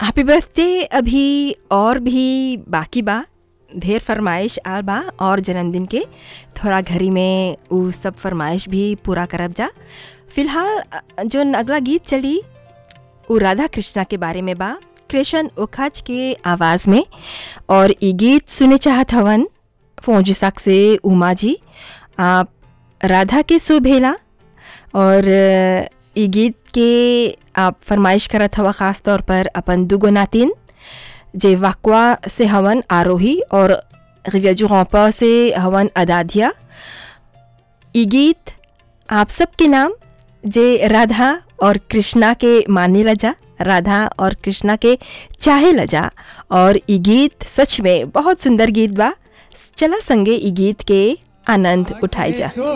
happy birthday अभी और भी बाकी बा ढेर फरमाइश आल बा और जन्मदिन के थोड़ा घरी में उ सब फरमाइश भी पूरा करब जा फिलहाल अ, जोन अगला गीत चली उ राधा कृष्णा के बारे में बा कृष्ण उखज के आवाज़ में और ई गीत सुने चाहत हवन फौजिसाक से उमा जी आप राधा के सुभेला और अ, ई गीत के आप फरमाइश करत हवा ख़ास तौर पर अपन दुगो नातिन जे वाकवा से हवन आरोही और रिव्याजू रौपा से हवन अदाधिया ई गीत आप सबके नाम जे राधा और कृष्णा के माने लजा राधा और कृष्णा के चाहे लजा और ई गीत सच में बहुत सुंदर गीत बा चला संगे ई गीत के आनंद उठाई जा